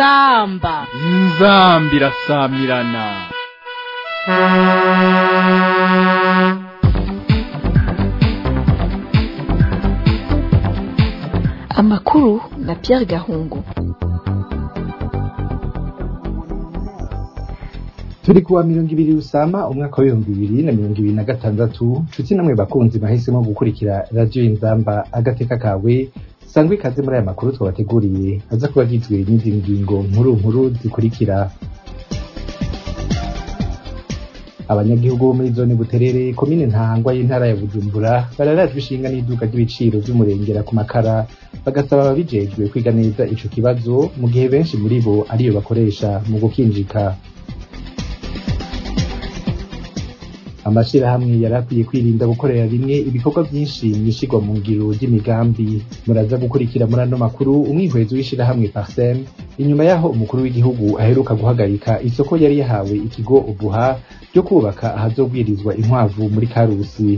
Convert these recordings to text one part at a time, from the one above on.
inzamba inzambi irasamirana amakuru na Pierre Gahungu turi kuwa mirongo ibiri rusama umwaka w'ibihumbi bibiri na mirongo ibiri na gatandatu nshuti namwe bakunzi bahisemo gukurikira radiyo inzamba agateka kawe sangwa ikaze muri aya makuru twabateguriye aza kuba agizwe n'izi ngingo nkuru nkuru zikurikira abanyagihugu bo muri zone buterere komine ntahangwa y'intara ya bujumbura bararajwe ishinga n'iduka ry'ibiciro vy'umurengera ku makara bagasaba ababijejwe kwiga neza ico kibazo mu gihe benshi muri bo ariyo bakoresha mu gukinjika amashirahamwe yari akwiye kwirinda gukorera rimwe ibikorwa vyinshi mw'ishigwa mu ngiro ry'imigambi muraza gukurikira muri ano makuru umwihwezo w'ishirahamwe parsem inyuma yaho umukuru w'igihugu aheruka guhagarika isoko yari yahawe ikigo ubuha ryo kubaka ahazobwirizwa inkwavu muri karusi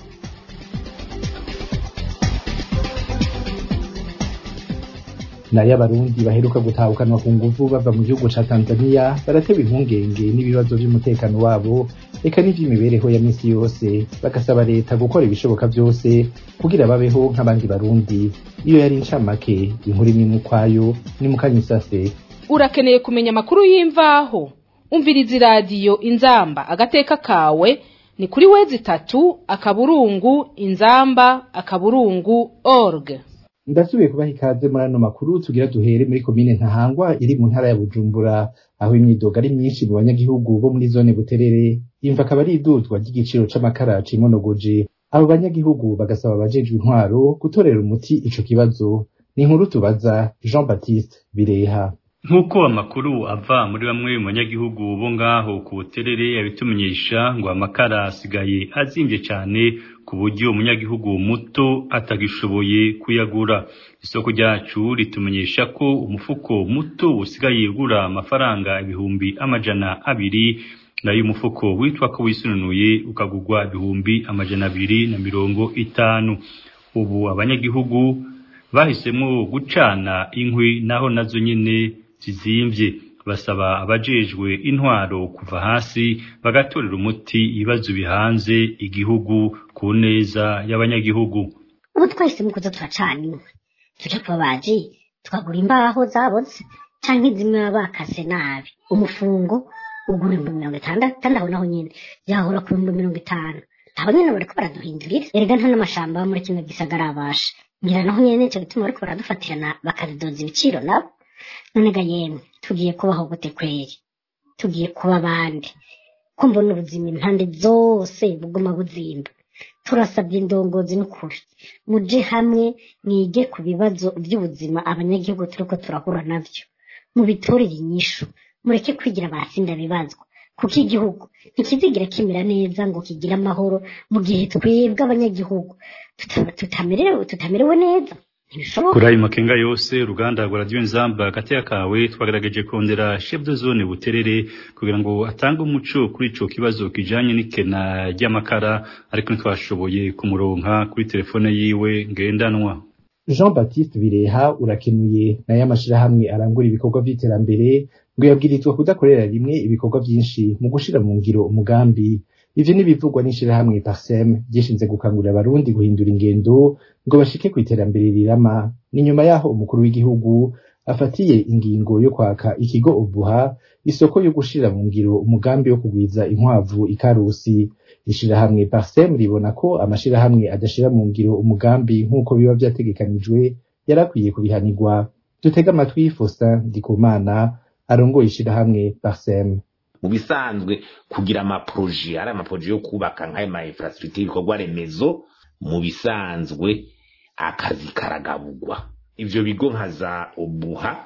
nayo abarundi baheruka gutahukanwa ku nguvu bava mu gihugu ca tanzania baratewe impungenge n'ibibazo vy'umutekano wabo eka n'ivy'imibereho ya misi yose bagasaba leta gukora ibishoboka vyose kugira babeho nk'abandi barundi iyo yari incamake inkuru imwe ukwayo ni mukanyisase urakeneye kumenya amakuru y'imvaho umviriza iradiyo inzamba agateka kawe ni kuri wezi itatu akaburungu inzamba akaburungu org ndasubiye kubaha ikaze muri ano makuru tugira duhere muri komine ntahangwa iri mu ntara ya bujumbura aho imyidogo ari myinshi mu banyagihugu bo muri zone buterere imva akaba ari iduzwa ry'igiciro c'amakara cimonogoje abo banyagihugu bagasaba abajejwe intwaro gutorera umuti ico kibazo ni inkuru tubaza jean baptiste bireha nk'uko amakuru ava muri bamwe mu banyagihugu bo ngaho ku buterere yabitumenyesha ngo amakara asigaye azimvye cane ku buryo umunyagihugu muto atagishoboye kuyagura isoko ryacu ritumenyesha ko umufuko muto usigaye ugura amafaranga ibihumbi amajana abiri nayo umufuko witwa ko wisununuye ukagurwa ibihumbi amajana abiri na mirongo itanu ubu abanyagihugu bahisemo gucana inkwi naho nazo nyene zizimvye basaba abajejwe intwaro kuva hasi bagatorera umuti ibibazo bihanze igihugu ku neza y'abanyagihugu ubu twese mukuza turacana inkwi tuje kuba baji twagura imbaho zaboze canke zimwe baba bakase nabi umufungo ugura ibihumbi mirongo itandatu kandi aho naho nyene yahora ku bihumbi mirongo itanu aho nyene bariko baraduhindurira erega nta n'amashamba aba muri kino gisagara abasha ngira naho nyene nico gituma bariko baradufatirana bakazidoza ibiciro nabo none ga yemwe tugiye kubaho gute kweri tugiye kuba abandi ko mbona ubuzima impande zose buguma buzimba turasabye indongozi n'ukuri muje hamwe mwige ku bibazo by'ubuzima abanyagihugu turiko turahura navyo mubitorere inyishu mureke kwigira abasinda bibazwa kuko igihugu ntikizigira kimera neza ngo kigire amahoro mu gihe twebwe abanyagihugu tuta- tutamerewe tutamerewe neza ntibishoboka kuri ayo makenga yose uruganda rwa radiyo nzamba hagati kawe twagerageje kondera chef de zone buterere kugira ngo atange umuco kuri ico kibazo kijanye n'ikena ry'amakara ariko ntitwashoboye kumuronka kuri telefone yiwe ngendanwa jean baptiste bireha urakenuye nayo amashirahamwe arangura ibikorwa vy'iterambere ngo yabwirizwa kudakorera rimwe ibikorwa vyinshi mu gushira mu ngiro umugambi ivyo n'ibivugwa n'ishirahamwe parsem ryishinze gukangurira abarundi guhindura ingendo ngo bashike ku iterambere rirama ni nyuma yaho umukuru w'igihugu afatiye ingingo yo kwaka ikigo ubuha isoko yo gushira mu ngiro umugambi wo kugwiza inkwavu ikarusi ishirahamwe parsem ribona ko amashirahamwe adashira mu ngiro umugambi nk'uko biba vyategekanijwe yarakwiye kubihanirwa dutega amatwi Faustin Ndikumana arongoye ishirahamwe parsem mu bisanzwe kugira amaproje ari amaproje yo kubaka nk'ayo ma infrastructure ibikorwa remezo mu bisanzwe akazi karagabugwa ivyo bigo nka za obuha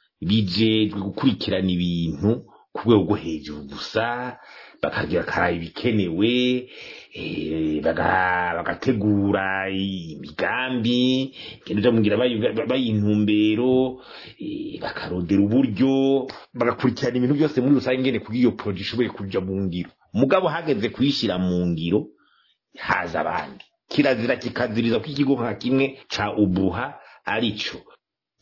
bijejwe gukurikirana ibintu ku rwego rwo hejuru gusa bakagira karaba ibikenewe eh, baga- bagategura imigambi igenda mugira bayintumbero eh, bakarondera uburyo bagakurikirana ibintu byose muri rusange ngene kugira iyo proje ishoboye kuja mu ngiro mugabo hageze kuyishira mu ngiro haza abandi kirazira kikaziriza ko ikigo nka kimwe ca ubuha arico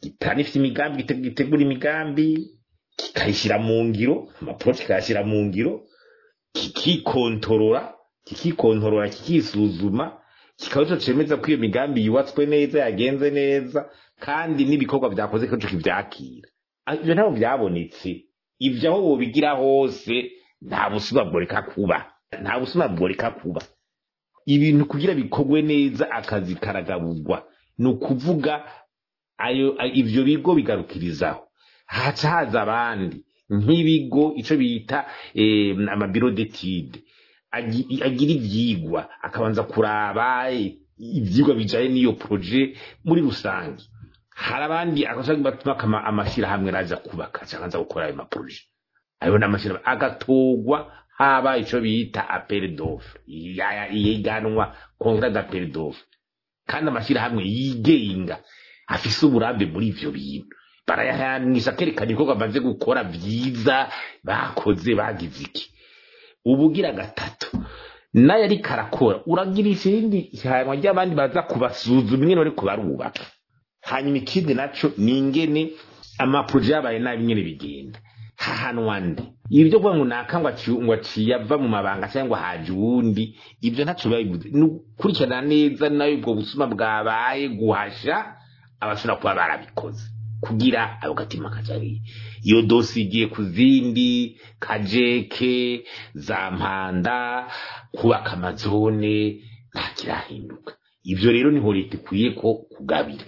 gitanifite imigambi gite- gitegura imigambi kikayishyira mu ngiro amapuro kikayashyira mu ngiro kikikontorora kikikontorora kikisuzuma kikaba ico cemeza ko iyo migambi yubatswe neza yagenze neza kandi n'ibikorwa vyakoze ko kivyakira Ah, ivyo ntabwo vyabonetse ivyo aho wobigira hose nta busuma bworeka kuba nta busuma bworeka kuba ibintu kugira bikorwe neza akazi karagaburwa ni ukuvuga ayo a- ivyo bigo bigarukirizaho haca haza abandi nk'ibigo ico bita eh, amabiro detide agi- agira ivyigwa akabanza kuraba eh, ivyigwa bijanye n'iyo proje muri rusange hari abandi agashaka batuma kama amashirahamwe raza kubaka cyangwa gukora ayo maproje ayo ni amashirahamwe agatorwa haba ico bita appel d'offre iyiganwa contrat d'appel d'offre kandi amashirahamwe yigenga afise uburambe muri ivyo bintu barayahanisha kerekana ibikorwa bamaze gukora vyiza bakoze bagize iki ubugira gatatu nayo ariko arakora uragirisha irindi hanyuma ry'abandi baza kubasuzuma ingene bariko barubaka hanyuma ikindi naco ni ingene amaproje yabaye nabi nyene bigenda hahanwa nde ibi byo kuvuga ngo naka ngo aci- ngo aciye ava mu mabanga cyangwa haje uwundi ibyo ntaco biba bivuze ni ukurikirana neza nayo ubwo busuma bwabaye guhasha abashobora kuba barabikoze kugira ako gatima kajariye iyo dosi igiye ku zindi kajeke za mpanda kubaka amazone nta kirahinduka ivyo rero niho leta ikwiye ko kugabira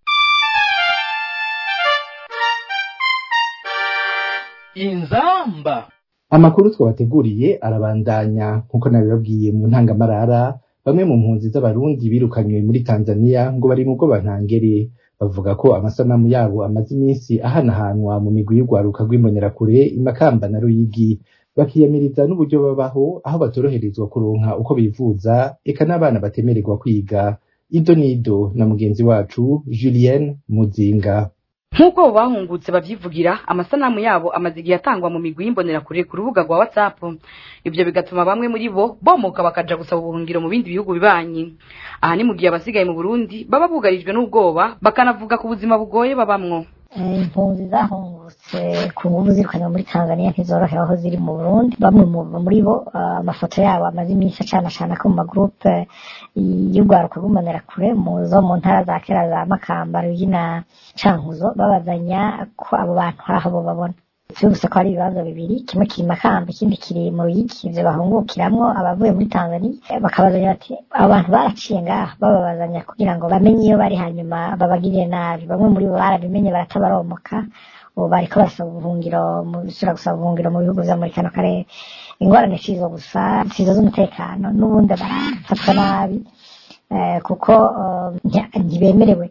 inzamba amakuru twabateguriye arabandanya nk'uko nabibabwiye mu ntangamarara bamwe mu mpunzi z'abarundi birukanywe muri tanzania ngo bari mu bwoba ntangere bavuga ko amasanamu yabo amaze iminsi ahanahanwa mu migwi y'urwaruka rw'imbonerakure imakamba na ruyigi bakiyamiriza n'uburyo babaho aho batoroherezwa kuronka uko bivuza eka n'abana batemererwa kwiga ido nido na mugenzi wacu julienne muzinga nk'uko abo bahungutse babyivugira amasanamu yabo amaze igihe atangwa mu migwi y'imbonerakure ku rubuga rwa whatsapp ibyo bigatuma bamwe muri bo bomoka bakaja gusaba ubuhungiro mu bindi bihugu bibanyi aha ni mu gihe abasigaye mu burundi baba bugarijwe n'ubwoba bakanavuga ku buzima bugoye babamwo Eh, impunzi zahungutse ku nguvu zirukanywe muri tanzania ntizorohewe aho ziri mu burundi bamwe mu- muri bo ah, amafoto yabo amaze iminsi acanacana ko mu magurupe y'urwaruka rw'imbonerakure mu zo mu ntara za kera za makamba ruyigi na cankuzo babazanya ko abo bantu hari aho bo babona gusa ko hari ibibanza bibiri kimwe kiri makamba ikindi kiri mu ruyigi ivyo bahungukiramwo abavuye muri tanzania Eh, bakabazanya bati abo bantu baraciye ngaha bababazanya kugira ngo bamenye iyo bari hanyuma babagirire nabi bamwe muri bo barabimenye baratabaromoka ubu bariko barasaba ubuhungiro mu bisubira gusaba ubuhungiro mu bihugu vyo muri kano karere ingorane sizo gusa sizo z'umutekano n'ubundi barafatwa nabi eh, kuko eh, nti- ntibemerewe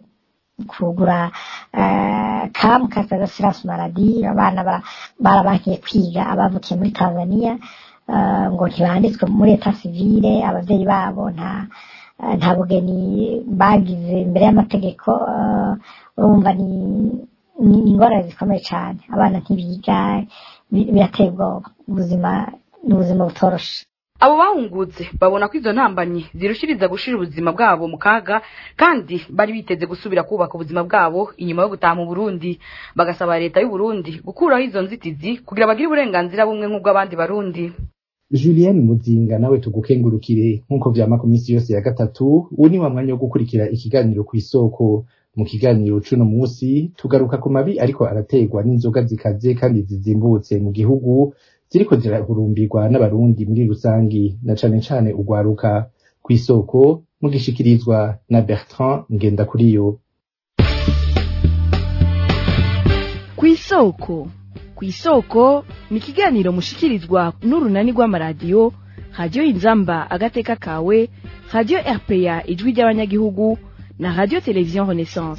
kugura eh, kamu kasagasiransi maradi abana bara- barabankiye kwiga abavukiye muri tanzania eh, ngo ntibanditswe muri eta sivile abavyeyi babo nta eh, nta bugeni bagize imbere y'amategeko eh, urumva ni ni ni ingorane zikomeye cyane abana ntibiga bi- birateye ubwoba ubuzima ni ubuzima butoroshe abo bahungutse babona ko izo ntambanyi zirushiriza gushira ubuzima bwabo mu kaga kandi bari biteze gusubira kubaka ubuzima bwabo inyuma yo gutaha mu burundi bagasaba leta y'u Burundi gukuraho izo nzitizi kugira bagire uburenganzira bumwe nk'ubw'abandi barundi Julienne Muzinga nawe tugukengurukire nk'uko vyama ku minsi yose ya gatatu ubu ni wa mwanya wo gukurikira ikiganiro ku isoko mu kiganiro c'uno musi tugaruka ku mabi ariko arategwa n'inzoga zikaze kandi zizimbutse mu gihugu ziriko zirahurumbirwa n'abarundi muri rusangi na cane cane urwaruka ku isoko mugishikirizwa na Bertrand Ngendakuriyo ku isoko ku isoko ni ikiganiro mushikirizwa n'urunani rw'amaradiyo radiyo inzamba agateka kawe radiyo rpa ijwi ry'abanyagihugu na radiyo televiziyo renaissance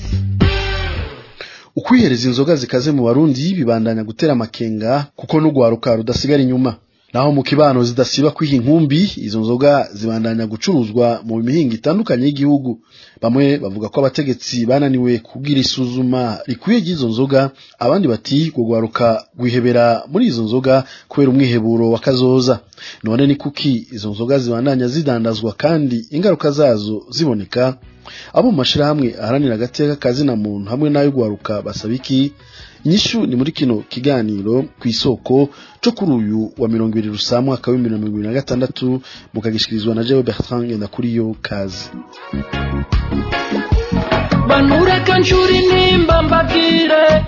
ukwihereza inzoga zikaze mu barundi bibandanya gutera amakenga kuko n'urwaruka rudasigara inyuma naho mu kibano zidasiba kwiha inkumbi izo nzoga zibandanya gucuruzwa mu mihinga itandukanye y'igihugu bamwe bavuga ko abategetsi bananiwe kubwira isuzuma rikwiye ry'izo nzoga abandi bati gugwaruka gwihebera muri izo nzoga kubera umwiheburo wa kazoza none ni kuki izo nzoga zibandanya zidandazwa kandi ingaruka zazo ziboneka abo mu mashirahamwe aharanira agateka kazina muntu hamwe n'ayo gwaruka basaba iki inyishu ni muri kino kiganiro ku isoko co kuri uyu wa mirongo ibiri rusa mwaka w'ibihumbi na mirongo ibiri na gatandatu mukagishikirizwa na jewe bertrand ngendakuriyo kazi banureka nshuri nimba mbabwire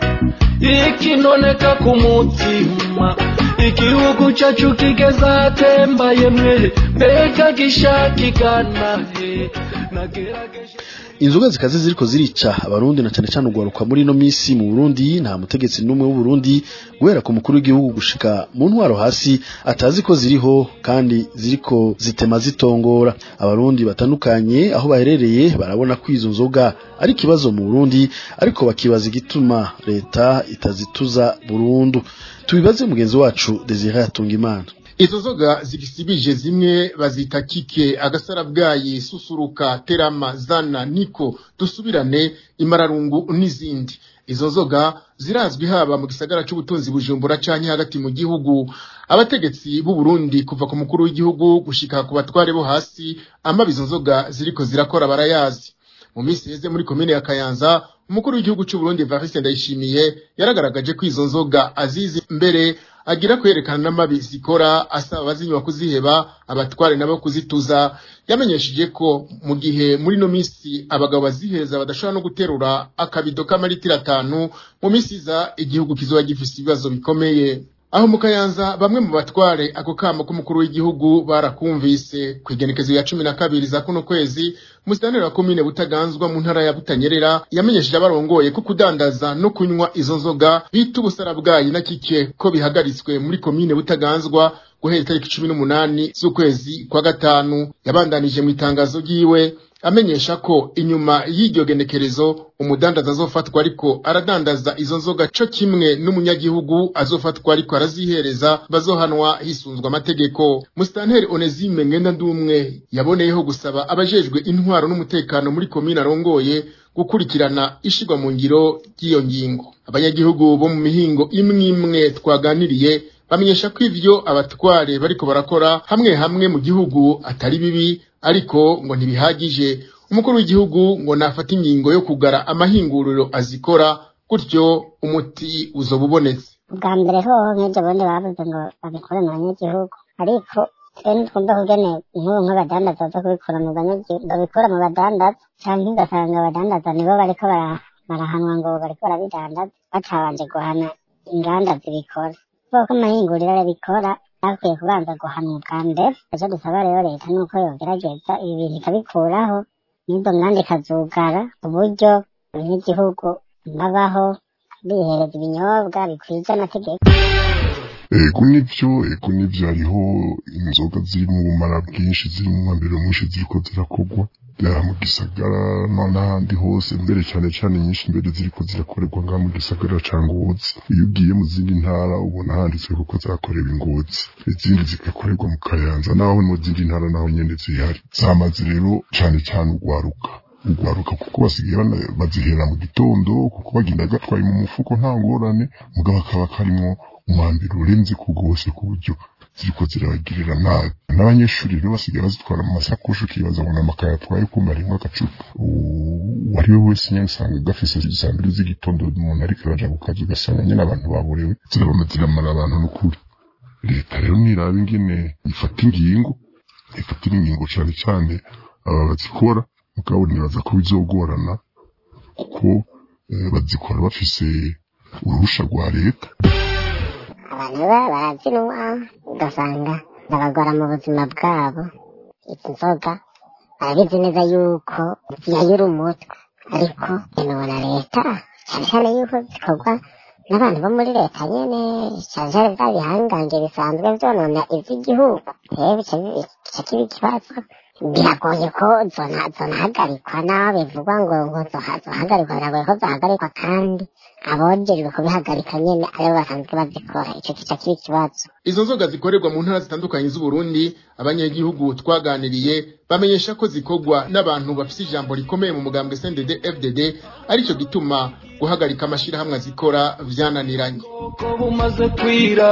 ikinoneka ku mutima igihugu cyacu kigeze ahatembaye mwe mbega gishakigana he nagerageje inzoga zikaze ziriko zirica abarundi na cane cane ugwaruka muri ino misi mu Burundi nta mutegetsi n'umwe w'Uburundi guhera ku mukuru w'igihugu gushika mu ntwaro hasi atazi ko ziriho kandi ziriko zitema zitongora abarundi batandukanye aho baherereye barabona ko izo nzoga ari ikibazo mu Burundi ariko bakibaza igituma leta itazituza burundu tubibaze mugenzi wacu Desire Hatungimana izo nzoga zigisibije zimwe bazita kike agasarabwayi susuruka terama zana niko dusubirane imararungu n'izindi izo nzoga zirazwi haba mu gisagara c'ubutunzi bujumbura canke hagati mu gihugu abategetsi b'u Burundi kuva ku mukuru w'igihugu gushika ku batware bo hasi amabi izo nzoga ziriko zirakora barayazi mu minsi heze muri komine ya Kayanza umukuru w'igihugu c'u Burundi Evariste Ndayishimiye yaragaragaje ko izo nzoga azizi mbere agira kwerekana n'amabi zikora asaba abazinywa kuziheba abatware nabo kuzituza yamenyesheje ko mu gihe muri no misi abagabo bazihereza badashobora no guterura akabido k'amaritiro atanu mu misi iza igihugu kizoba gifise ibibazo bikomeye aho mu kayanza bamwe mu batware ako kamo k'umukuru w'igihugu barakumvise ku igenekezo ya cumi na kabiri za kuno kwezi musitanteri wa komine butaganzwa mu ntara ya butanyerera yamenyesheje abarongoye ko kudandaza no kunywa izo nzoga bita ubusarabwayi na kike ko bihagaritswe muri komine butaganzwa guhera itariki cumi n'umunani z'ukwezi kwa gatanu yabandanije mu itangazo ryiwe amenyesha ko inyuma y'iryo genekerezo umudandaza azofatwa ariko aradandaza izo nzoga co kimwe n'umunyagihugu azofatwa ariko arazihereza bazohanwa hisunzwe amategeko musitanteri onezime ngenda ndumwe yaboneyeho gusaba abajejwe intwaro n'umutekano muri komine arongoye gukurikirana ishigwa mu ngiro ry'iyo ngingo abanyagihugu bo mu mihingo imwe imwe twaganiriye bamenyesha ko ivyo abatware bariko barakora hamwe hamwe mu gihugu atari bibi ariko ngo ntibihagije umukuru w'igihugu ngo nafata ingingo yo kugara amahinguriro azikora gutyo umuti uzoba ubonetse bwa mbere hoho nk'ibyo bundi bavuze ngo babikore mu banyagihugu ariko twe ntitwumva kugene nk'ubu nk'abadandaza baza kubikora mu banyagihugu babikora mu badandaza cyangwa ugasanga abadandaza nibo bariko barahanwa ngo bariko barabidandaza batabanje guhana inganda zibikora kuko amahinguriro arabikora bakwiye kubanza guhanwa ubwa mbere icyo dusaba rero leta ni uko yogerageza ibi bintu ikabikuraho n'izo nganda ikazugara uburyo abanyagihugu babaho bihereza ibinyobwa bikwije amategeko ego nivyo ego nivyo hariho inzoga ziri mu bumara bwinshi ziri mu mwambiro mwinshi ziriko zirakorwa byaba mu gisagara no n'ahandi hose mbere cyane cyane nyinshi mbere ziriko zirakorerwa ngaha mu gisagara ca ngozi iyo ugiye mu zindi ntara ubona handitswe kuko zakorewe ingozi izindi zigakorerwa mu kayanza naho mu zindi ntara naho nyene zihari zamaze rero cane cane ugwaruka ugwaruka kuko basigaye bazihera mu gitondo kuko bagenda gatwaye mu mufuko nta ngorane mugabo akaba karimwo umwambiro urenze ku rwose ku buryo ziriko zirabagirira nabi n'abanyeshuri rero basigaye bazitwara mu masakoshi ukibaza ngo n'amakaye atwaye kumara rimwe agacupa uwari we wese nyine usanga gafise saa mbiri z'igitondo umuntu ariko araja ku kazi ugasanga nyine abantu baborewe zirabona ziramara abantu n'ukuri leta rero niraba ingene ifata ingingo ifatira ingingo cane cane aba bazikora mugabo nibaza ko bizogorana kuko bazikora bafise uruhusha rwa leta abantu baba barazinwa ugasanga zabagora mu buzima bwabo izi nzoga barabizi neza yuko ziyayura umutwe ariko inona leta cyane cyane yuko zikorwa n'abantu bo muri leta nyene cyane cyane bya bihangange bisanzwe vyonona ivy'igihugu rero bica kiba ikibazo biragoye ko zona zonahagarikwa naho bivugwa ngo ngo zoha- zohagarikwa biragoye ko zohagarikwa kandi abojejwe kubihagarika nyene aribo basanzwe bazikora ico kica kiba ikibazo izo nzoga zikorerwa mu ntara zitandukanye z'uburundi abanyagihugu twaganiriye bamenyesha ko zikorwa n'abantu bafise ijambo rikomeye mu mugambwe sendede fdd arico gituma guhagarika amashirahamwe azikora vyananiranye ko bumaze kwira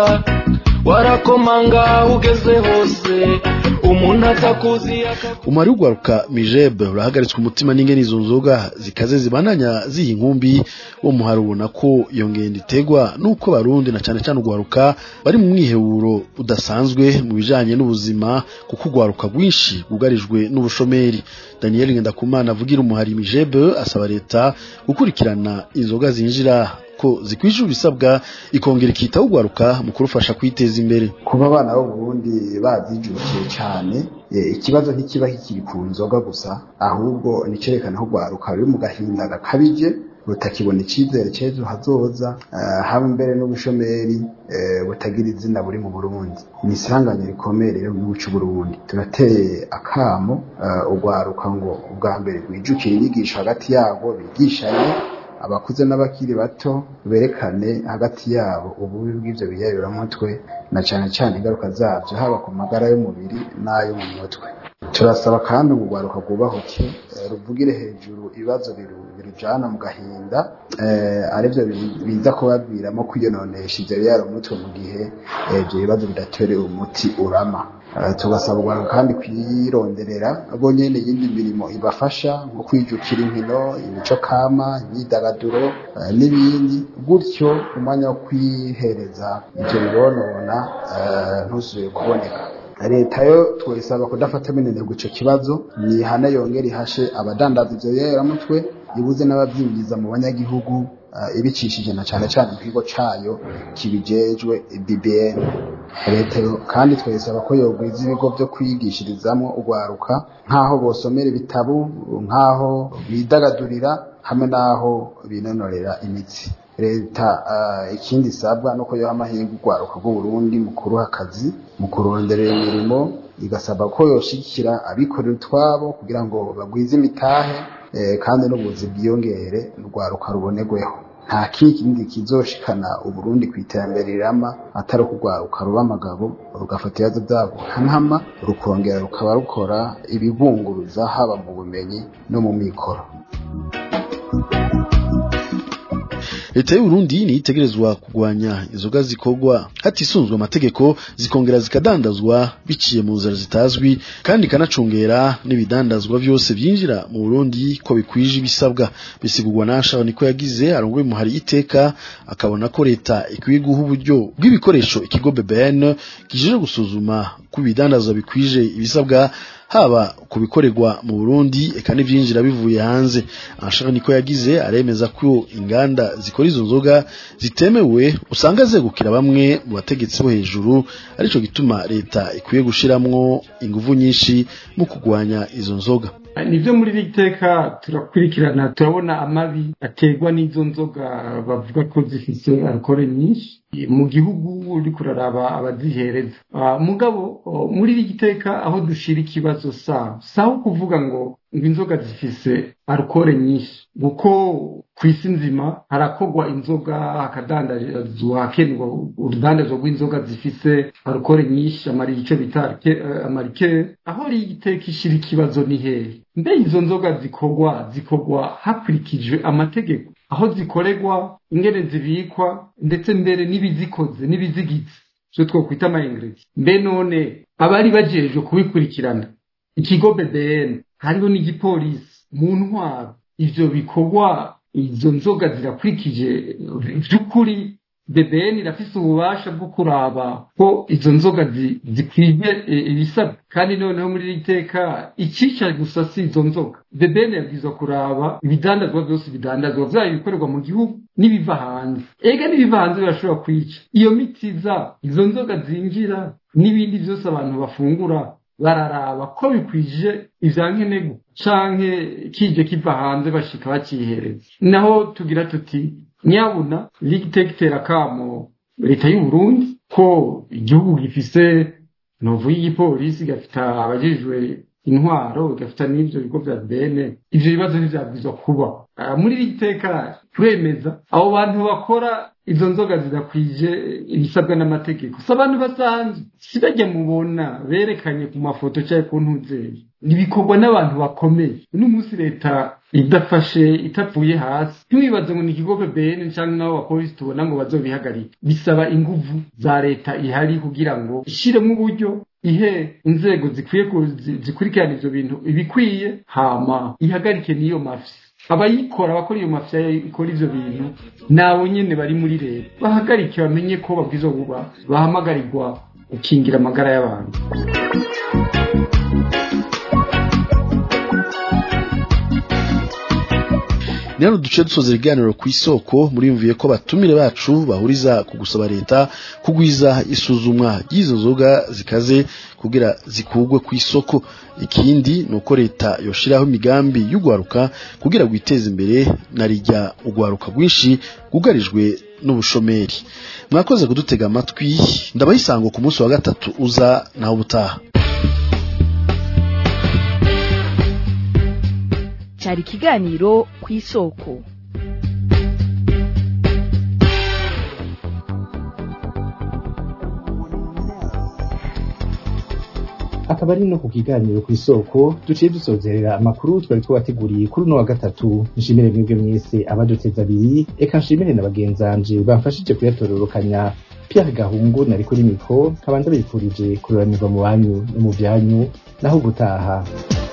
warakomanga ugeze hose umuntu atakuzi umari w'ugwaruka mijebe urahagaritswe umutima n'ingene izo nzoga zikaze zibananya ziha inkumbi wo muhari ubona ko iyo ngendo iterwa n'uko barundi na cane cane ugwaruka bari mu mwiheburo udasanzwe mu bijanye n'ubuzima kuko ugwaruka rwinshi rwugarijwe n'ubushomeri daniel ngendakumana avugira umuhari mijebe asaba leta gukurikirana inzoga zinjira ko zikwije ibisabwa ikongera ikitaho ugwaruka mu kurufasha kwiteza imbere kuba abana b'uburundi bazijukiye cyane eh, ikibazo ntikiba kikiri ku nzoga gusa ahubwo nicerekana ko rwaruka ruri mu gahinda gakabije rutakibona icyizere cy'ejo hazoza eh, hamwe mbere n'ubushomeri eh, butagira izina buri mu burundi ni isanganya rikomeye rero mu gihugu cy'uburundi turateye akamo eh, urwaruka ngo ubwa mbere rwijukire inyigisho hagati yabo bigishanye abakuze n'abakiri bato berekane hagati yabo ububi bw'ivyo biyabiramutwe na cane cane ingaruka zavyo haba ku magara y'umubiri n'ayo mu mutwe turasaba kandi ngo urwaruka rwubahuke eh, ruvugire hejuru ibibazo biru- birujana mu gahinda eh, arivyo bi- biza kubaviramo kwiyononesha ivyo biyaramutwe mu gihe eh, ivyo bibazo bidatorera umuti urama Eh, tugasaba urwaruka kandi kwironderera bo nyene iyindi mirimo ibafasha nko kwijukira inkino imico kama imyidagaduro eh, n'ibindi gutyo umwanya wo kwihereza ivyo bibonona eh, ntusubire kuboneka leta yo twayisaba kudafata minenegwa ico kibazo nihana yongera ihashe abadandaza ivyo biyaramutwe ibuze n'abavyinjiza mu banyagihugu eh, ibicishije na cane cane mu kigo cayo kibijejwe BBN leta yo kandi twayisaba ko yogwiza ibigo vyo kwigishirizamwo urwaruka nk'aho bosomera ibitabu nk'aho bidagadurira hamwe n'aho binonorera imitsi leta uh, ikindi isabwa nuko yoha amahirwe urwaruka rw'uburundi mu kuruha akazi mu kuronderera imirimo igasaba ko yoshigikira abikorera utwabo kugira ngo bagwize imitahe eh, kandi n'ubuzi bwiyongere urwaruka rubonerweho nta kindi kizoshikana uburundi ku iterambere rirama atari ukugwaruka ruba amagabo rugafata ibibazo byabo nkama rukongera rukaba rukora ibibunguruza haba mu bumenyi no mu mikoro leta y'uburundi niyo itegerezwa kurwanya inzoga zikorwa hatisunzwe amategeko zikongera zikadandazwa biciye mu nzira zitazwi kandi ikanacungera n'ibidandazwa byose byinjira mu burundi ko bikwije ibisabwa bisigurwa nasha niko yagize arongoye muhari iteka akabona ko leta ikwiye guha uburyo bw'ibikoresho ikigo bbn kijeje gusuzuma ko ibidandazwa bikwije ibisabwa haba ku bikorerwa mu Burundi eka n'ivyinjira bivuye hanze ashaka niko yagize aremeza ko inganda zikora izo nzoga zitemewe usanga zegukira bamwe mu bategetsi bo hejuru arico gituma leta ikwiye gushiramwo inguvu nyinshi mu kugwanya izo nzoga nibyo muri iri teka turakurikirana turabona amabi aterwa n'izo nzoga bavuga ko zifite alukore nyinshi mu gihugu uri kuraraba abazihereza mugabo muri iri teka aho dushira ikibazo sawa sawa kuvuga ngo ngo inzoga zifise alukore nyinshi kuko ku isi nzima harakorwa inzoga hakadandazwa hakenerwa urudandazwa rw'inzoga zifise alukore nyinshi icyo bita amarikere aho iri iteka ishira ikibazo ni hehe mbe izo nzoga zikorwa zikorwa hakurikijwe amategeko aho zikorerwa ingene zibikwa ndetse mbere n'ibizikoze n'ibizigize icyo twakwita amayingredi mbe none abari bajejwe kubikurikirana ikigo bbn hariho n'igipolisi mu ntwaro ivyo bikorwa izo nzoga zirakurikije by'ukuri bbn irafise ububasha bwo kuraba ko izo nzoga zikwije ibisabwa kandi noneho muri iri teka icisha gusa si izo nzoga bbn yabwirizwa kuraba ibidandazwa byose bidandazwa vyaba ibikorerwa mu gihugu n'ibiva hanze ega n'ibiva hanze birashobora kwica iyo miti iza izo nzoga zinjira n'ibindi vyose abantu bafungura bararaba ko bikwije ivya nkenerwa canke kije kiva hanze bashika bacihereza naho tugira tuti nyabuna ligiteka itera kamo leta y'uburundi ko igihugu gifise novu y'igipolisi gafita abajejwe intwaro igafata n'ibyo bigo bya bene ibyo bibazo ntibyabwirizwa kuba Ah, muri iri teka turemeza abo bantu bakora izo nzoga zidakwije ibisabwa n'amategeko si abantu basanzwe si bajya mubona berekanye ku mafoto cyangwa ku ntuzeri ntibikorwa n'abantu bakomeye uno munsi leta idafashe itapfuye hasi ntiwibaze ngo ni ikigo bene cyangwa n'abo bapolisi tubona ngo bazobihagarike bisaba inguvu za leta ihari kugira ngo ishyiremo uburyo ihe inzego zikwiye ku- zi- zikurikirana ivyo bintu ibikwiye hama ihagarike n'iyo mafisi abayikora abakora iyo mafya ikora ivyo bintu nabo nyene bari muri leta bahagarike bamenye ko babwirizwa kuba bahamagarirwa gukingira amagara y'abantu ni hano duce dusoza ibiganiro ku isoko muriyumviye ko batumire bacu bahuriza ku gusaba leta kugwiza isuzumwa ry'izo nzoga zikaze kugira zikugwe ku isoko ikindi ni uko leta yoshiraho imigambi y'ugwaruka kugira gwiteze imbere na rijya ugwaruka rwinshi rwugarijwe n'ubushomeri mwakoze kudutega amatwi ndabayisango ku munsi wa gatatu uza naho ubutaha cyari ikiganiro ku isoko akaba ari no ku kiganiro ku isoko duciye dusozerera amakuru twari twabateguriye kuri uno wa gatatu nshimire mwebwe mwese abaduteza abiri eka nshimire na bagenzanje bamfashije kuyatororokanya Pierre Gahungu nari kuri mikro nkaba ndabifurije kururanirwa mu banyu no mu byanyu naho gutaha